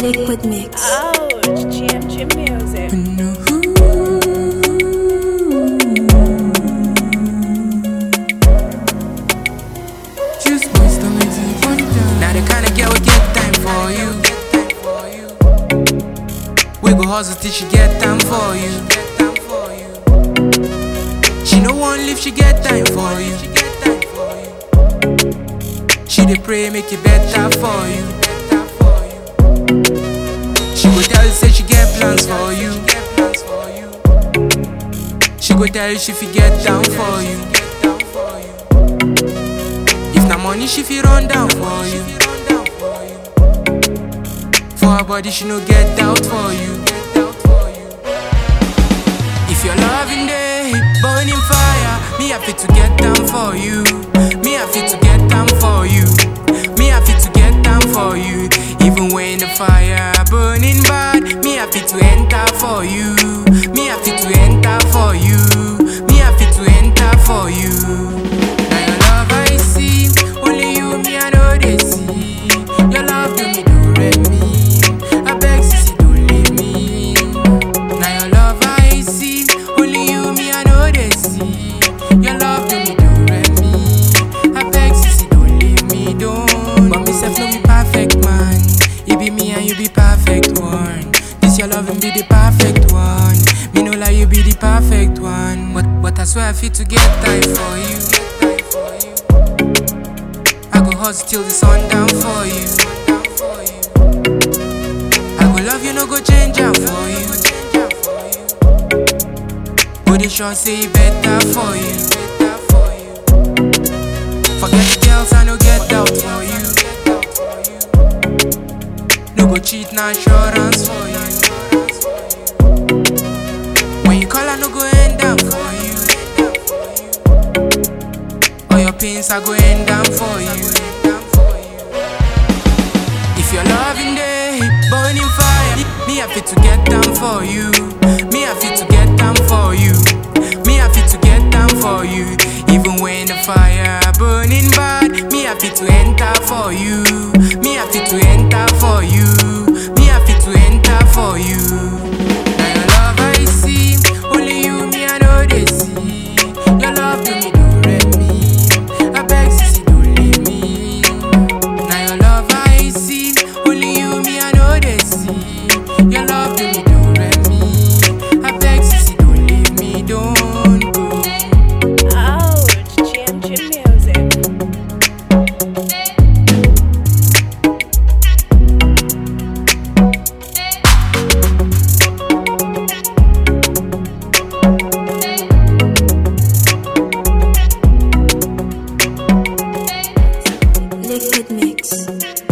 Liquid Mix. Ouch, GMG Music. Just my stomach deep on down. Now the kind of girl we get time for you. We go hustle till she get time for you. She no one leave, she get time for you. She dey pray make it better for you. She go tell you say she get plans for you. She go tell you she fit get down for you. If na money she fit run down for you. For her body she no get doubt for you. If you're loving day, burning fire, me happy to get down for you. Me happy to get down for you. Me happy to get down for you. Even when the fire burning bad, me happy to enter for you. Me happy to enter for you. Me happy to enter for you. Now your love I see, only you me I know they see. Your love do me do re me. I beg sissy don't leave me. Now your love I see, only you me I know they see. Your love do me do re me. I beg sissy don't leave me, don't. But me self no be perfect man. You be me and you be perfect one. This your loving be the perfect one. Me know like you be the perfect one. But but I swear I feel to get time for you. I go hustle till the sun down for you. I go love you, no go change am for you. But they sure say it better for you. Forget the girls, I no get doubt for you. No go cheat, na assurance for you. When you call, I no go end down for you. All your pains, I go end down for you. If you're loving day, burning fire, me happy to get down for you. Me happy to get down for you. Me happy to get down for you. Even when the fire burning bad, me happy to enter for you. Me happy to enter for you. Me happy to enter for you. Now your love I see, only you me I know they see. Your love do me do re me. I beg sissy don't leave me. Now your love I see, only you me I know they see. Your love do me do re me. I beg sissy don't leave me, don't go. Ouch, GMG Music. Liquid Mix.